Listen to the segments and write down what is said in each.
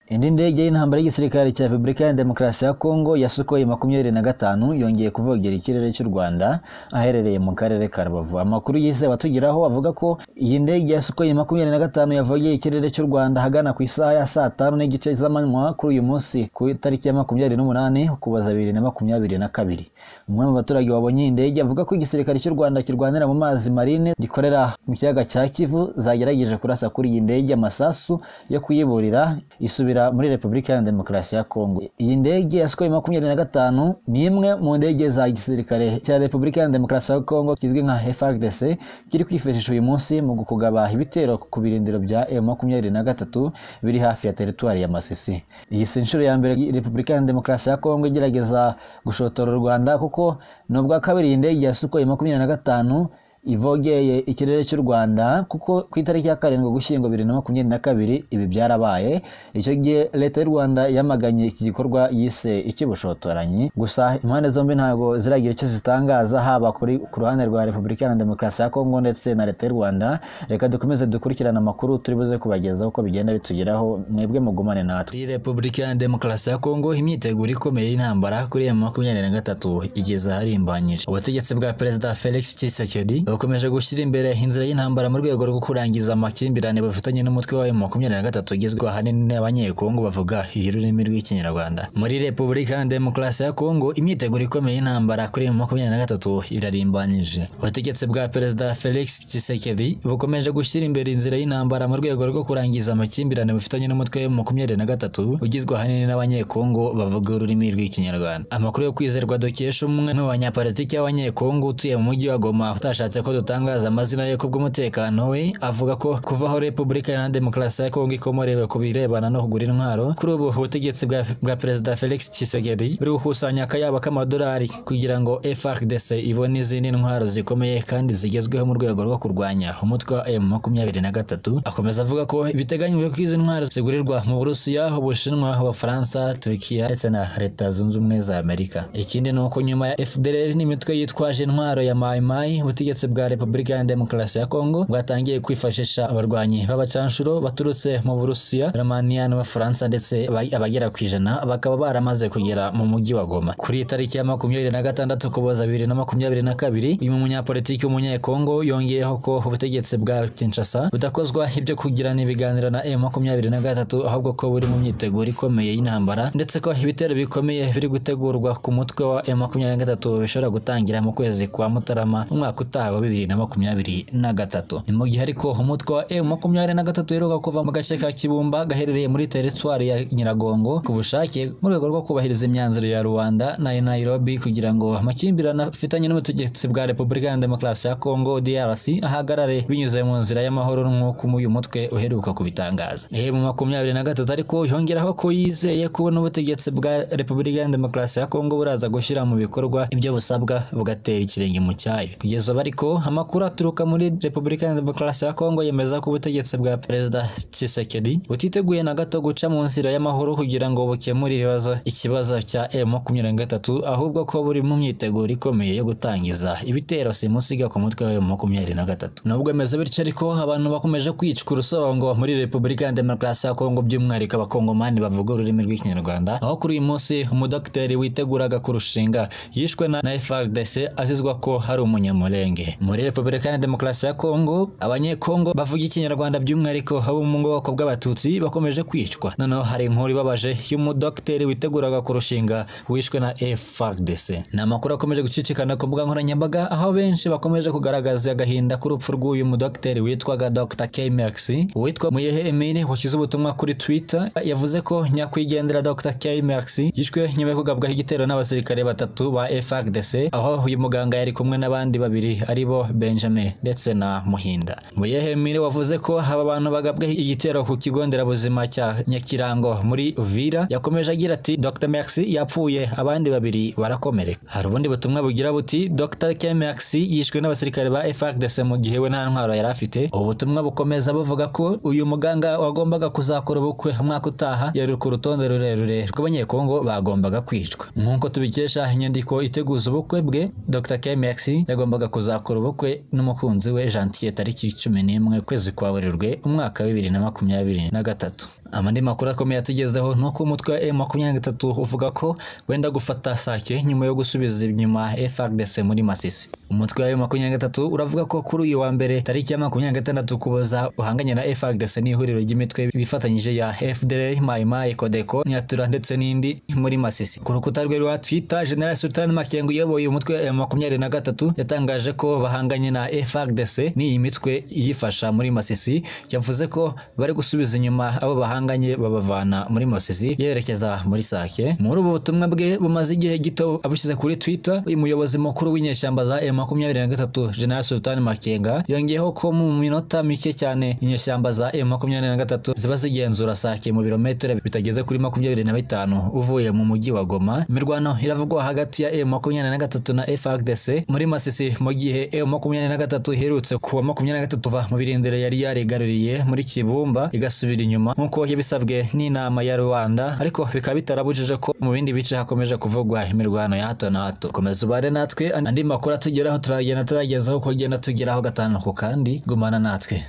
Indi ndege y'intambara y'igisirikare cya Repubulika ya Demokarasi ya Kongo ya Sukhoi makumyabiri na gatanu yongeye kuvogera ikirere cy'u Rwanda aherereye mu karere ka Rubavu. Amakuru yize abatugeraho avuga ko iyi ndege ya Sukhoi makumyabiri na gatanu yavogeye ikirere cy'u Rwanda ahagana ku isaha ya saa tanu n'igice z'amanywa kuri uyu munsi ku itariki ya makumyabiri n'umunani Ukuboza bibiri na makumyabiri na kabiri. Umwe mu baturage wabonye iyi ndege avuga ko igisirikare cy'u Rwanda kirwanira mu mazi marine gikorera mu kiyaga cya Kivu zagerageje kurasa kuri iyi ndege amasasu yo kuyiburira isubira muri Repubulika ya Demokarasi ya Kongo. Iyi ndege ya Sukhoi makumyabiri na gatanu ni imwe mu ndege za gisirikare cya Repubulika ya Demokarasi ya Kongo kizwi nka FARDC kiri kwifashisha uyu munsi mu kugaba ibitero ku birindiro bya M makumyabiri na gatatu biri hafi ya teritwari ya Masisi. Iyi si inshuro ya mbere Repubulika ya Demokarasi ya Kongo igerageza gushotora u Rwanda kuko ni ubwa kabiri iyi ndege ya Sukhoi makumyabiri na gatanu ivogeye ikirere cy'u Rwanda kuko ku itariki ya karindwi Ugushyingo bibiri na makumyabiri na kabiri ibi byarabaye icyo gihe leta y'u Rwanda yamaganye iki gikorwa yise icy'ubushotoranyi gusa impande zombi ntabwo ziragira icyo zitangaza haba kuri ku ruhande rwa Repubulika ya Demokarasi ya Kongo ndetse na leta y'u Rwanda reka dukomeze dukurikirane amakuru turi buze kubagezaho uko bigenda bitugeraho mwebwe mugumane natwe kuri Repubulika ya Demokarasi ya Kongo imyiteguro ikomeye y'intambara kuri M makumyabiri na gatatu igeze aharimbanyije ubutegetsi bwa Perezida Felix Tshisekedi bakomeje gushyira imbere inzira y'intambara mu rwego rwo kurangiza amakimbirane bafitanye n'umutwe wa mu makumyabiri na gatatu ugizwe ahanini n'abanyekongo bavuga ururimi rw'ikinyarwanda muri repubulika ya demokarasi ya kongo imyiteguro ikomeye y'intambara kuri mu makumyabiri na gatatu irarimbanyije ubutegetsi bwa perezida felix tshisekedi bukomeje gushyira imbere inzira y'intambara mu rwego rwo kurangiza amakimbirane bafitanye n'umutwe wa makumyabiri na gatatu ugizwe ahanini n'abanyekongo bavuga ururimi rw'ikinyarwanda amakuru yo kwizerwa dukesha umwe mu banyapolitiki b'abanyekongo utuye mu mujyi wa goma utashatse ko dutangaza amazina ye kubw'umutekano we avuga ko kuva aho repubulika ya demokarasi ya kongo ikomorewe ku birebana no kugura intwaro kuri ubu ubutegetsi bwa, bwa perezida felix tshisekedi buri gukusanya akayabo k'amadolari kugira ngo frdc ibone izindi ntwaro zikomeye kandi zigezweho mu rwego rwo kurwanya umutwe wa m makumyabiri na gatatu akomeza avuga ko biteganyijwe ko izi ntwaro zigurirwa mu burusiya ubushinwa abafaransa turukiya ndetse na leta zunze ubumwe za amerika ikindi ni uko nyuma ya fdr n'imitwe yitwaje intwaro ya mayimayi ubutegetsi bwa Repubulika ya Demokarasi ya Kongo bwatangiye kwifashisha abarwanyi b'abacanshuro baturutse mu Burusiya, Romania n'Abafaransa ndetse abagera ku ijana bakaba baramaze kugera mu mujyi wa Goma. Kuri tariki ya makumyabiri na gatandatu Ukuboza bibiri na makumyabiri na kabiri uyu munyapolitiki w'umunyekongo yongeyeho ko ubutegetsi bwa Kinshasa budakozwa ibyo kugirana ibiganiro na M makumyabiri na gatatu ahubwo ko buri mu myiteguro ikomeye y'intambara ndetse ko ibitero bikomeye biri gutegurwa ku mutwe wa M makumyabiri na gatatu bishobora gutangira mu kwezi kwa Mutarama umwaka utaha wa bibiri na makumyabiri na gatatu ni mu gihe ariko umutwe wa M makumyabiri na gatatu uheruka kuva mu gace ka Kibumba gaherereye muri teritwari ya Nyiragongo ku bushake mu rwego rwo kubahiriza imyanzuro ya Rwanda na Nairobi kugira ngo amakimbirane afitanye n'ubutegetsi bwa Repubulika ya Demokarasi ya Kongo DRC ahagarare binyuze mu nzira y'amahoro nk'uko uyu mutwe uheruka kubitangaza M makumyabiri na gatatu ariko yongeraho ko yizeye kubona ubutegetsi bwa Repubulika ya Demokarasi ya Kongo buraza gushyira mu bikorwa ibyo busabwa bugatera ikirenge mu cyayo kugeza bariko amakuru aturuka muri Repubulika ya Demokarasi ya Kongo yemeza ko ubutegetsi bwa Perezida Tshisekedi butiteguye na gato guca mu nzira y'amahoro kugira ngo bukemure ibibazo ikibazo cya M23 ahubwo ko buri mu myiteguro ikomeye yo gutangiza ibitero simusiga ku mutwe wa M23 nubwo bimeze bityo ariko abantu bakomeje kwicwa urusorongo muri Repubulika ya Demokarasi ya Kongo by'umwihariko abakongomani bavuga ururimi rw'ikinyarwanda aho kuri uyu munsi umudokiteri witeguraga kurushinga yishwe na, na FARDC azizwa ko hari umunyamurenge muri Repubulika ya Demokarasi ya Kongo abanyekongo bavuga ikinyarwanda by'umwihariko abo mu bwoko bw'abatutsi bakomeje kwicwa noneho hari inkuru ibabaje y'umudokiteri witeguraga kurushinga wishwe na FARDC ni amakuru akomeje gucicikana ku mbuga nkoranyambaga aho benshi bakomeje kugaragaza agahinda k'urupfu rw'uyu mudokiteri witwaga Dr. K-Max uwitwa Muyehe Emile washyize ubutumwa kuri Twitter yavuze ko nyakwigendera Dr. K-Max yishwe nyuma yo kugabwaho igitero n'abasirikare batatu ba FARDC aho uyu muganga yari kumwe n'abandi babiri aribo Benjamin ndetse na Muhinda. Muyehemire wavuze ko aba bantu bagabwe igitero ku kigo nderabuzima cya Nyakirango muri Uvira yakomeje agira ati Dr Maxi yapfuye abandi babiri barakomereka. Hari ubundi butumwa bugira buti Dr K Maxi yishwe n'abasirikare ba FARDC mu gihe we nta ntwaro yari afite. Ubu butumwa bukomeza buvuga ko uyu muganga wagombaga kuzakora ubukwe umwaka utaha yari ku rutonde rurerure rw'abanyekongo bagombaga kwicwa. Nk'uko tubikesha inyandiko iteguza ubukwe bwe Dr K Maxi yagombaga kuzakora ubukwe n'umukunzi we Gentil tariki cumi n'imwe kwezi kwa Werurwe umwaka wa bibiri na makumyabiri na gatatu amandi makuru akomeye atugezeho ni uko umutwe wa M23 uvuga ko wenda gufata Sake nyuma yo gusubiza inyuma FARDC muri Masisi umutwe wa M23 uravuga ko kuri uyu wa mbere tariki ya 26 kuboza uhanganye na FARDC n'ihuriro ry'imitwe bifatanyije ya FDLR Mai Mai Codeco Nyatura ndetse n'indi muri Masisi ku rukuta rwe rwa Twitter General Sultan Makengo uyoboye umutwe wa M23 yatangaje ko bahanganye na FARDC n'iyi mitwe iyifasha muri Masisi yavuze ko bari gusubiza inyuma abo bahanganye babavana muri Masisi yerekeza muri Sake muri ubu butumwa bwe bumaze igihe gito abushyize kuri Twitter umuyobozi mukuru w'inyeshyamba za M23 General Sultan Makenga yongeyeho ko mu minota mike cyane inyeshyamba za M23 ziba zigenzura Sake mu birometero bitageze kuri 25 uvuye mu mujyi wa Goma imirwano iravugwa hagati ya M23 na FARDC muri Masisi mu gihe M23 iherutse kuwa 23 va mu birindiro yari yarigaruriye muri Kibumba igasubira inyuma nk'uko yabisabwe n'inama ya Rwanda ariko bikaba bitarabujije ko mu bindi bice hakomeje kuvugwa imirwano ya hato na hato komeza ubare natwe andi makuru atugeraho turagenda turagezaho uko agenda tugeraho gatanu ku kandi gumana natwe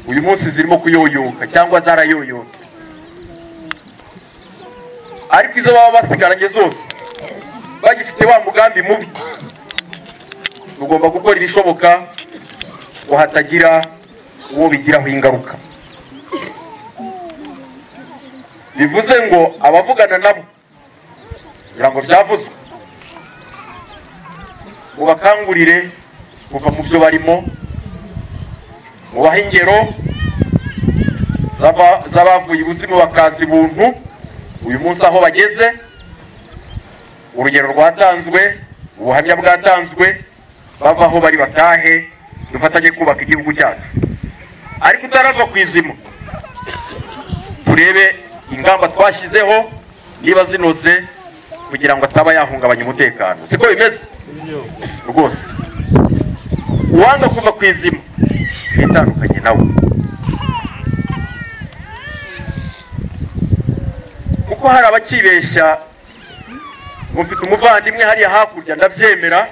uyu munsi zirimo kuyoyoka cyangwa zarayoyotse ariko izo baba basigaranye zose bagifite wa mugambi mubi ugomba gukora ibishoboka ngo hatagira uwo bigiraho ingaruka bivuze ngo abavugana nabo kugira ngo byavuzwe ngo bakangurire kuva mu byo barimo mubahe ingero z'aba- z'abavuye ubuzima bakaza ibuntu uyu munsi aho bageze urugero rwatanzwe ubuhamya bwatanzwe bava aho bari batahe dufatanye kubaka igihugu cyacu ariko utarava ku izima turebe ingamba twashyizeho niba zinoze kugira ngo ataba yahungabanya umutekano siko bimeze rwose uwanga kuva ku izima yitandukanye nawe kuko hari abakibeshya ngo mfite umuvandimwe hariya hakurya ndabyemera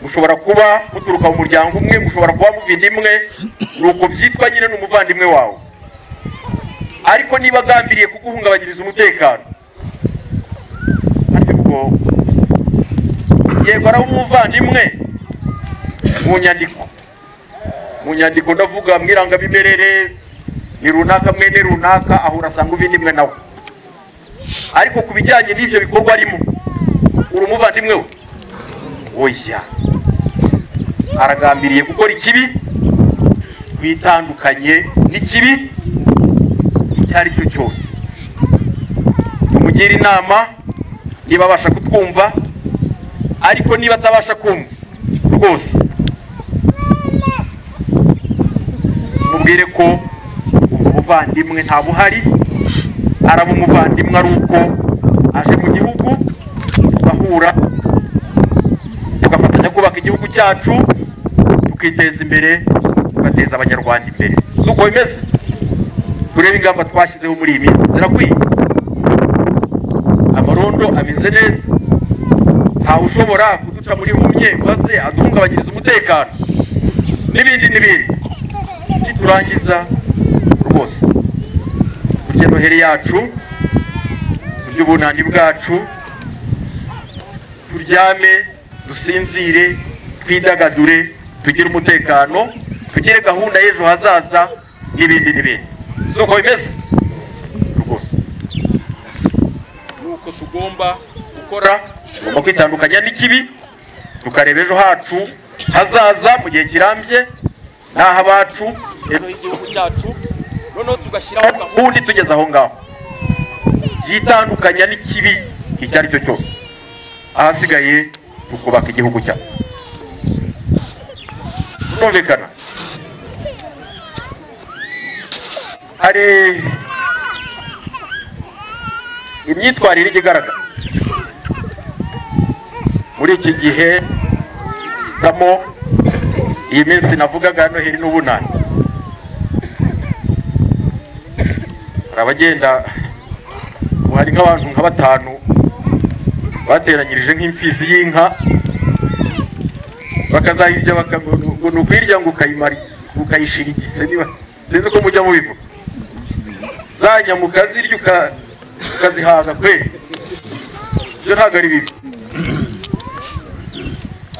mushobora kuba muturuka mu muryango umwe mushobora kuba muvida imwe ni uko byitwa nyine ni umuvandimwe wawe ariko niba agambiriye kuguhungabanyiriza umutekano ariko ubwo yego araba umuvandimwe mu nyandiko mu nyandiko ndavuga mu irangamimerere ni runaka mwene runaka ahura asanga ubundi imwe nawe ariko ku bijyanye n'ibyo bikorwa arimo uri umuvandimwe we oya aragambiriye gukora ikibi twitandukanye n'ikibi icyo ari cyo cyose tumugire inama niba abasha kutwumva ariko niba atabasha kumva rwose mubwire ko ubwo buvandimwe nta buhari araba umuvandimwe ari uko aje mu gihugu tugahura tugafatanya kubaka igihugu cyacu tukiteza imbere tugateza abanyarwanda imbere si uko bimeze turebe ingamba twashyizeho muri iyi minsi zirakwiye amarondo ameze neza ntawe ushobora kuduca muri humye maze aduhungabanyiriza umutekano n'ibindi n'ibindi niturangiza rwose turye noheri yacu turye ubunani bwacu turyame dusinzire twidagadure tugire umutekano tugire gahunda y'ejo hazaza n'ibindi n'ibindi si uko bimeze rwose nuko tugomba gukora tugomba kwitandukanya n'ikibi tukareba ejo hacu hazaza mu gihe kirambye n'aho abacu ejo h'igihugu cyacu noneho tugashyiraho gahunda itugeze aho ngaho yitandukanya n'ikibi icyo ari cyo cyose ahasigaye tukubaka igihugu cyacu turumvikana hari imyitwarire ijya igaragara muri iki gihe zamo iyi minsi navugaga noheri n'ubunani hari abagenda ubu hari nk'abantu nka batanu bateranyirije nk'imfizi y'inka bakazayirya bakago ni ukuyirya ngo ukayimara ukayishira igise niba sinzi uko mujya mubivuga za nyamuka zirya uka- ukazihaza kweli ibyo ntabwo ari bibi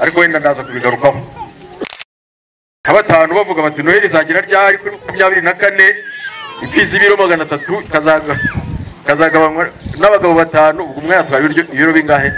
ariko wenda ndaza kubigarukaho nka batanu bavuga bati noheli izagira ryari kuri makumyabiri na kane imfizi y'ibiro magana atatu ikazaga- ikazagabanywa n'abagabo batanu ubwo umwe yatwaye ibiryo- ibiro bingahe